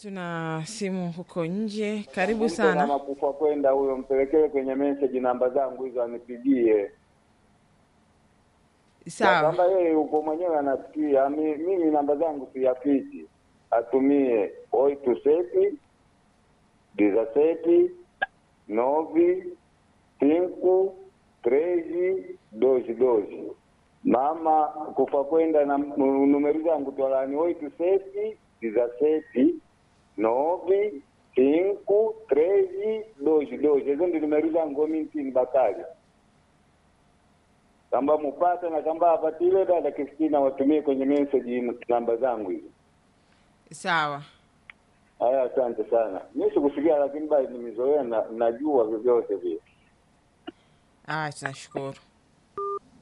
tuna simu huko nje. Karibu Mtu na sana. makufa kwenda huyo, mpelekee kwenye message namba zangu hizo anipigie. Na Sawa, kama yeye yuko mwenyewe anasikia, mi- mimi namba zangu siyafichi, atumie oito sete dezessete nove cinco treze doze doze. Mama kufa kwenda na m- numero zangu twalani oito sete dezessete nove cinco treze doze doze. Hizo ndi numero zangu mintini Bakari kamba mupate na kamba apatile dada Kristina watumie kwenye message namba zangu hizo. sawa. Haya, asante sana. Mi sikusikia, lakini bali nimezoea na najua vyovyote vile. Ah, tunashukuru.